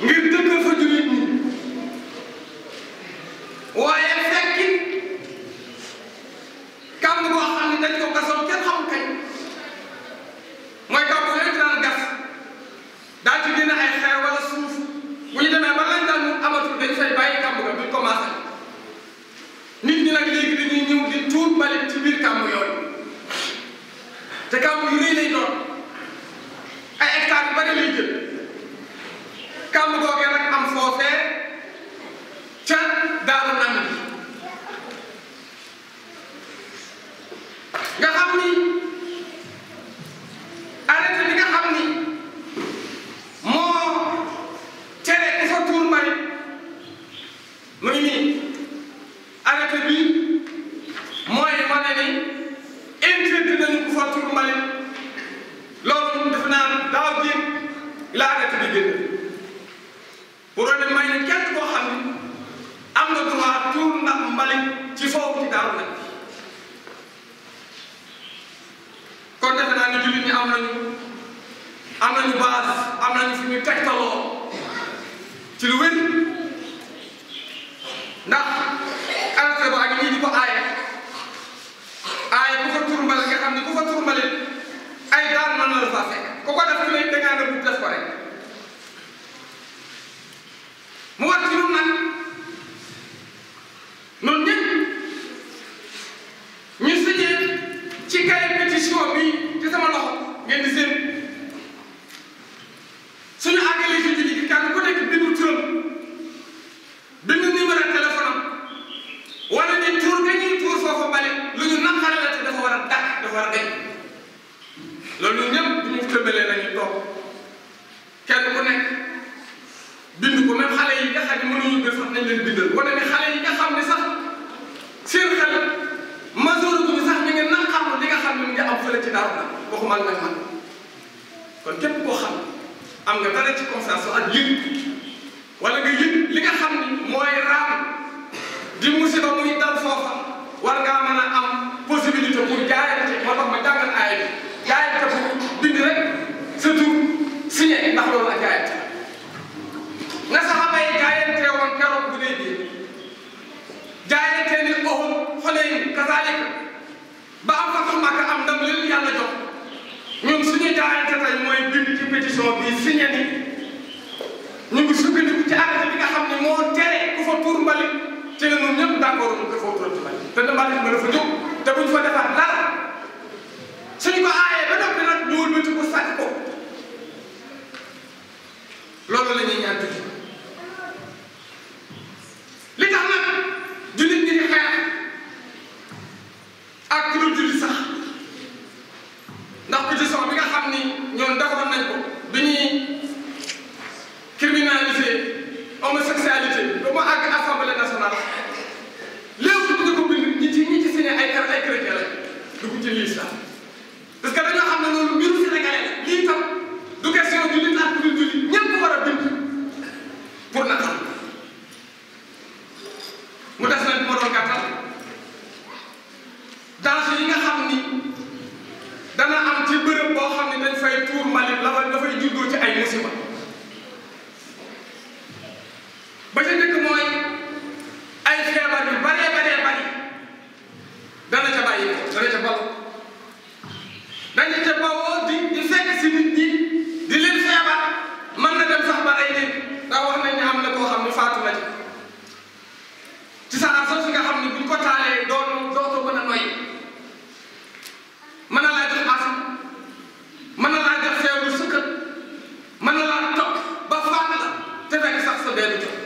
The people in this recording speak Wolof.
ngir dëkkal fa jullit ñi waaye fekki kàmb boo xam ne dañ ko gasoon kenn xamul kañ mooy kàmb yooyu daan gas daal ci génne ay xeer wala suuf bu ñu demee ba lañ daan amatul dañ fay bàyyi kàmb ga duñ commencé nit ñi nag léegi dañuy ñëw di tuur mbalit ci biir kàmb yooyu te kàmb yu rëy lay doon ay hectares yu bari lay jël kàmb googee nag am foofee ca daaru nam bi nga xam ni arrêté bi nga xam ni moo tere ku fa tuur mbalit mu ngi nii arrêté bi mooy wane ni interdit nañu ku fa tuur mbalit loolu def naa daaw jéeg la arrêté bi génn pour wane may ne kenn koo xam ni am nga droit tuur ndax mbalit ci foofu ci daaru nag kon defe naa ne jullit ñi am nañu am nañu base am nañu fi ñu tegtaloo ci lu wér ndax arrêté ba ak ñii di ko aaye aaye ku fa tur mbalit nga xam ne ku fa tur mbalit ay daan mën na la faa fekk ku ko def ku ne da ngaa ne bu def ko rek mu war ci ñun nag noonu ñëpp ñu signé ci kay pétition bi ci sama loxo ngeen di seen suñu àggalee ci julli gi kenn ku nekk bindu turam bindu numéro téléphone am wala ni tur nga ñuy tuur foofa bale lu ñu naqare la te dafa war a dàq dafa war a deñ loolu ñun ñëpp bu ñu tëmbalee nañu toog kenn ku nekk bind ko même xale yi nga xam ne mënuñu bind sax nañ leen bindal wane ne xale yi nga xam ne sax seen xel majeur bu ñu sax ñu ngi naqarlu li nga xam ne mu ngi am fële ci daaw na waxuma nag man kon képp koo xam am nga dara ci conscience ak yëg wala nga yëg li nga xam ni mooy raam di musiba muy dal foofa war ngaa mën a am possibilité pour jaayante moo tax ma jàngal aaya bi jaayante pour bind rek sa tur signé ndax loolu ak jaayante nga saxaba yi jaayante woon keroog bu dee bii jaayante ni Uhud Xunayn kazaalika ba am fatu Makka am ndam leen yàlla jox ñun suñu jaayante tey mooy bind ci pétition bi signé ni ñu ngi sukkandiku ci arrêté bi nga xam ne moo tere ku fa tuur mbalit ci la ñun ñëpp d'accord ñu ko fa tuur mbalit te ne mbalit ma dafa jóg te buñ fa defaat dara suñu ko aayee ba noppi nag ñu wëlbati ko sàcc ko loolu la ñuy ñaan tuuti li tax nag jullit ñi di xeex ak ku dul jullit sax ndax pétition bi nga xam ni ñoom defoon nañ ko bi ñuy criminaliser homosexualité ba mu àgg assemblée nationale léegi bu ñu ko bind ñi ci ñi ci signé ay kar ay chrétien lañ dugg ci l'islam parce que dañoo xam ne loolu mbiru sénégalais la lii tam du question jullit ak ku dul jullit ñëpp war a bind pour naqar mu des nag moo doon gàttal danger yi nga xam ni dana am ci bërëb boo xam ne dañ fay tuur mbalit la fa dafay juddoo ci ay musiba ba ca njëkk mooy ay feebar yu baree baree bari dana ca bàyyi ko dana ca bal dañu ca bawoo di di fekk si nit ñi di leen feebar mën na dem sax ba ay leen ndax wax nañ ne am na koo xam ne faatu na ci ci sa soosu nga xam ne buñ ko taalee doon dootoo mën a noyyi mën na laa jox asam mën na laa jox feebaru sukkat mën na laa topp ba faat la te fekk sax sa benn jox